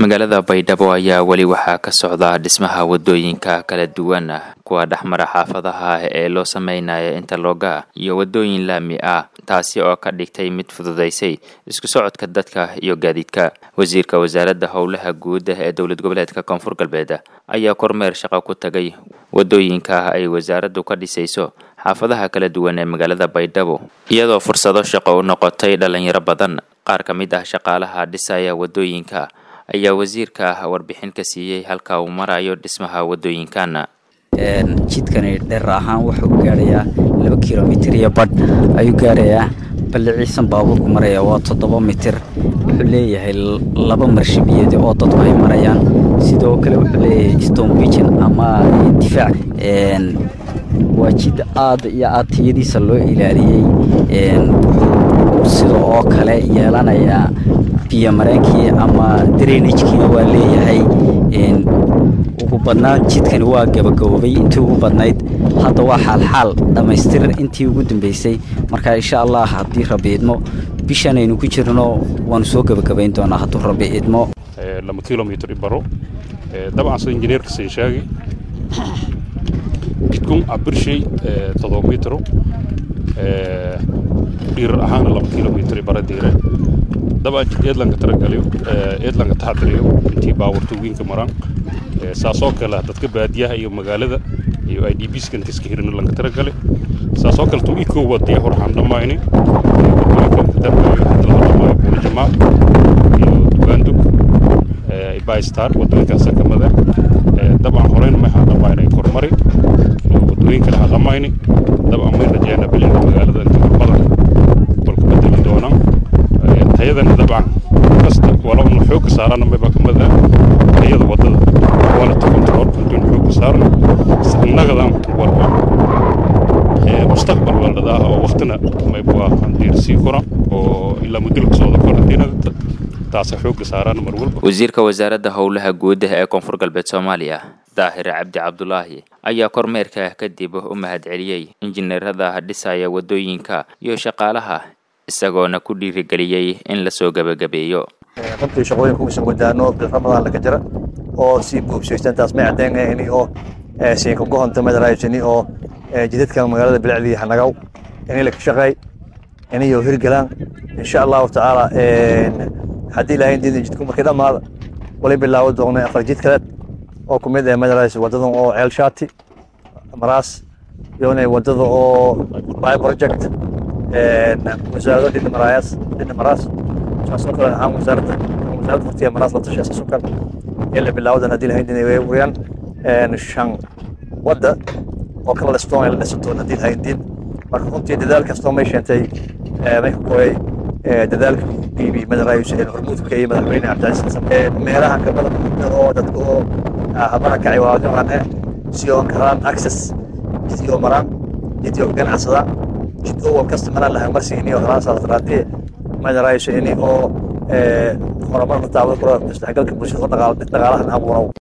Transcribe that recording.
magaalada baydhabo ayaa weli waxaa ka socda dhismaha wadooyinka kala duwan kuwa dhexmara xaafadaha ee loo sameynaya interloga iyo wadooyin laami ah taasi oo ka dhigtay mid fududaysay isku socodka dadka iyo gaadiidka wasiirka wasaaradda howlaha guud ee dowlad goboleedka koonfur galbeed ayaa kormeer shaqo ku tagay wadooyinka ay wasaaraddu ka dhisayso xaafadaha kala duwan ee magaalada baydhabo iyadoo fursado shaqo u noqotay dhalinyaro badan qaar ka mid ah shaqaalaha dhisaya wadooyinka ayaa wasiirka warbixin ka siiyey halka uu marayo dhismaha wadooyinkan jidkani dheer ahaan wuxuu gaarayaa laba kilomitir iyo badh ayuu gaarayaa balliciisan baabuurku maraya waa toddoba mitir wuxuu leeyahay laba marshabiyeed oo dadku ay marayaan sidoo kale wuxuu leeyahay stone bijan ama difaac waa jid aad iyo aad tiyadiisa loo ilaaliyey wuxuu sida oo kale yeelanayaa biyo mareenkii ama drainajkiina waa leeyahay ugu badnaan jidkani waa gabagaboobay intii ugu badnayd hadda waa xaalxaal dhammaystir intii ugu dambeysay marka insha allah haddii rabi idmo bishan aynu ku jirno waanu soo gebagabayn doonaa hadduu rabi idmo laba kilomitr baro dabcan sida injineerka siin sheegay jidkun abirshay todoba mitro dhiirar ahaana laba kilomitr bara diire dabcan jid eedlanka taragaliyo eedlanka taxadiriyo intii baawarta wiinka maraan saasoo kale dadka baadiyaha iyo magaalada iyo i d b skan iska hirino lanka taragale saasoo kale tum ikoo wadaya hor waxaan dhammayni wadooyinka hadla dhamaayo buulijamaa iyo dugaandug baystar wadooyinkaasa kamada dabcan horeyn maxaan dhammaynay kormari wadooyin kale aan dhammayni dabcan may rajeena bilinka magaalada inta badan balku bedeli doonaan tayadana dabcan kasta wala una xoogga saarana mayba kamada tayada wadada quality control intuun xoogga saarna innagadan walba mustaqbal waldadaa oo waqtina mayba waa handiir sii kora oo ilaa mudulka sooda korantiinada taasa xoogga saarana mar walba wasiirka wasaaradda howlaha guud ee koonfur galbeed soomaaliya daahir cabdi cabdulaahi ayaa kormeerka kadib u mahadceliyey injineerada dhisaya wadooyinka iyo shaqaalaha isagoona ku dhiirigeliyey in lasoo gebagabeeyo runtii shaqooyinka uusan wadaano bil ramadaan laga jira oo sii buubsaysan taas may caddeynayni oo siinka gohonta madaraysani oo jidadka magaalada bilicdii hanagaw inay la ka shaqeey inayo hirgalaan insha allahu tacaala haddii ilaahay diidan jidku markii dhammaada walay bilaawo doonay afar jid kaleed oo ku mid ah madarays wadadan oo ceel shaati maraas iyona wadada oo by project wasaarado dhina maraayas dhina maraas saasoo kale ahaan wasaaradda wasaaradda waqtiga maraas la tashay saasoo kale ee la bilaawadan haddii lahayn dinay wayaan shan wadda oo kala listoon ay la dhisantoon haddii lahayn din marka runtii dadaal kastoo may sheentay may ka kooyay dadaalka iibi madaraayus ee hormuudka iyo madaxweyne cabdicasiis xasan meelaha kamada oo dadka oo habara kacay waa noocan eh si oo karaan access jidkii oo maraan jidkii oo ganacsadaan jid oo wal kasta maraan lahaa marsiini oo halaan saalatraadii madaraayus ini oo horumar la taabado kula isdhexgalka bulshada oo dhaqaalahan abuurow